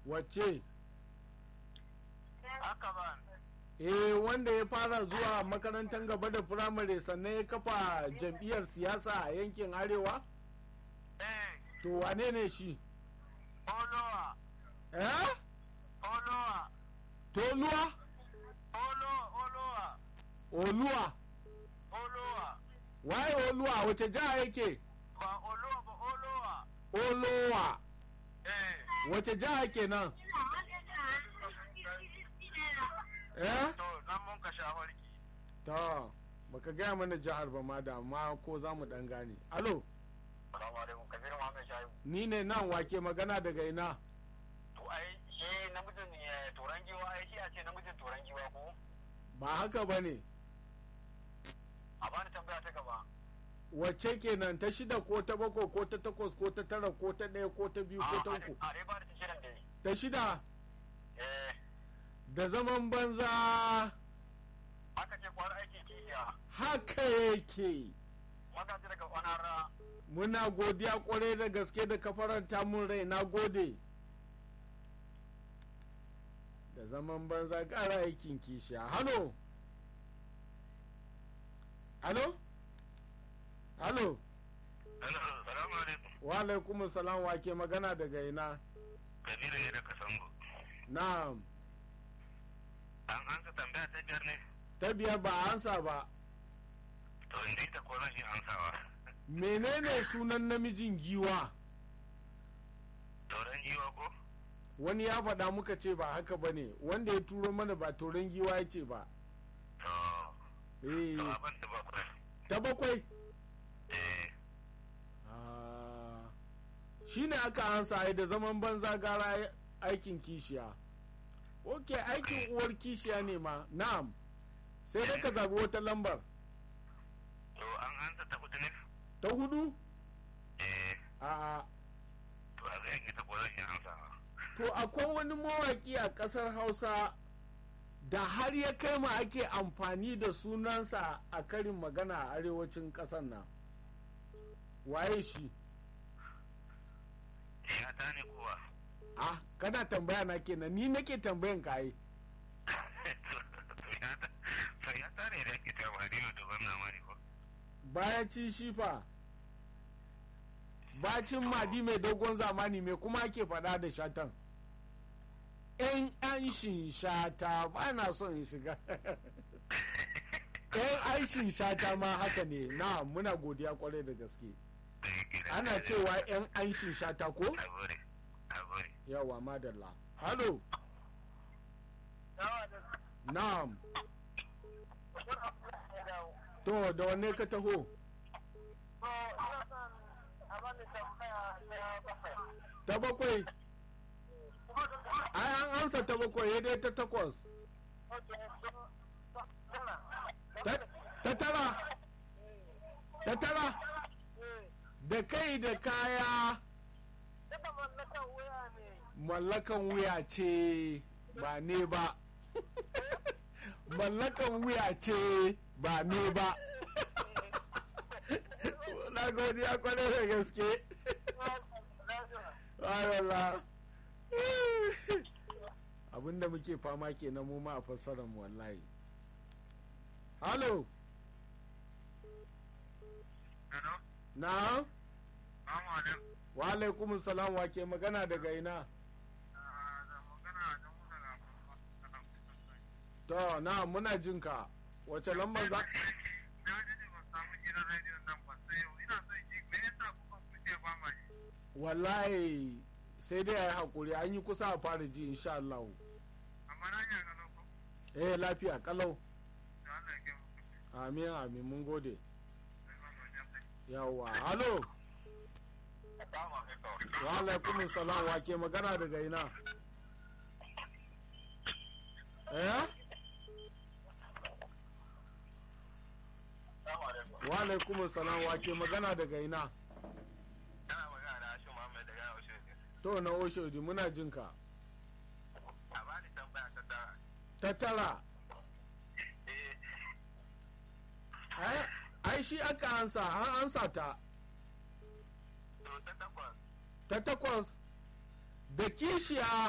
wacce haka ba eh wanda ya fara zuwa makarantar gaba da firamare sannan ya kafa jam'iyyar siyasa a yankin arewa eh to wane ne shi olowa eh olowa toluwa olo olowa oluwa olowa waye oluwa wace jiha yake ba olowa ba olowa olowa eh wace jiha kenan eh to nan mun ka shawarki to baka gaya mana jihar ba ma da amma ko za mu dan gane alo salamu alaikum kabiru muhammad shayu ni ne nan wake magana daga ina to ai shi namijin eh, turan giwa ai shi a ce namijin turan giwa ko ba haka ba ne a bani tambaya ta gaba wacce kenan ta shida ko ta bakwai ko ta takwas ko ta tara ko ta ɗaya ko ta biyu ko ta uku a dai ba da shirin dai ta shida eh da zaman banza aka ce kwar aiki kishiya haka yake magaji daga onara muna godiya kwarai da gaske da ka faranta mun rai na gode da zaman banza ƙara aikin kishiya halo halo halo salamu alaikum wa alaikum salam wa ke magana daga ina kabiru ne daga sango na'am an ansa tambaya ta biyar ne ta biyar ba a ansa ba to inda ita ko zan yi ansawa menene sunan namijin giwa tauran giwa ko wani ya faɗa muka ce ba haka ba ne wanda ya turo mana ba toron giwa ya ce ba to eh to abin da bakwai ta bakwai eh Ah, shi ne aka ansa ai da zaman banza gara aikin kishiya ok aikin uwar kishiya ne ma na'am sai dai ka zaɓi wata lambar to an ansa ta hudu ne ta hudu eh a to a zai ita ko zan yi ansawa to akwai wani mawaƙi a ƙasar hausa da har ya kai ma ake amfani da sunansa a karin magana a arewacin ƙasar nan waye shi ya ta ne kowa ah kana tambaya na kenan ni nake tambayan ka ai to ya ta ne da ake ta ba ne da wannan mani ko bayan ci shi fa bacin madi mai dogon zamani mai kuma ake faɗa da shatan yan anshin shata ba na son in shiga yan anshin shata ma haka ne na muna godiya kwarai da gaske ana cewa yan anshin shata ko a gore a gore yawa madalla halo na'am to da wanne ka taho ta bakwai ai an ansa ta bakwai ya dai ta takwas ta ta tara ta tara da kai da kaya mallakan wuya ce ba ne ba mallakan wuya ce ba ne ba na godiya kwarai da gaske Ayala. abinda muke fama ke na mu ma a fassarar mu wallahi halo Hello? na Assalamu alaikum. wa alaikum salam wa ke magana daga ina Ah, da magana da mu daga Muhammad to na muna jinka wace lambar za Na ji ne ban samu gidan rediyon nan ba sai yau. Ina son ji me yasa kuka kuce ba ma ji. wallahi sai dai a yi haƙuri an yi kusa a fara ji insha Allah Amma na yi ga loko. eh lafiya kalau Da Allah ya kai mu. amin amin mun gode Sai ba mu ji. yawa halo Assalamu alaikum. wa alaikum salam wa ke magana daga ina eh Assalamu alaikum. wa alaikum salam wa ke magana daga ina Ina magana da Hashim Muhammad daga Oshoji. to na oshodi muna jinka A bani tambaya ta tara. ta tara Eh, ai ai shi aka ansa an ansa ta to ta takwas. ta takwas da kishiya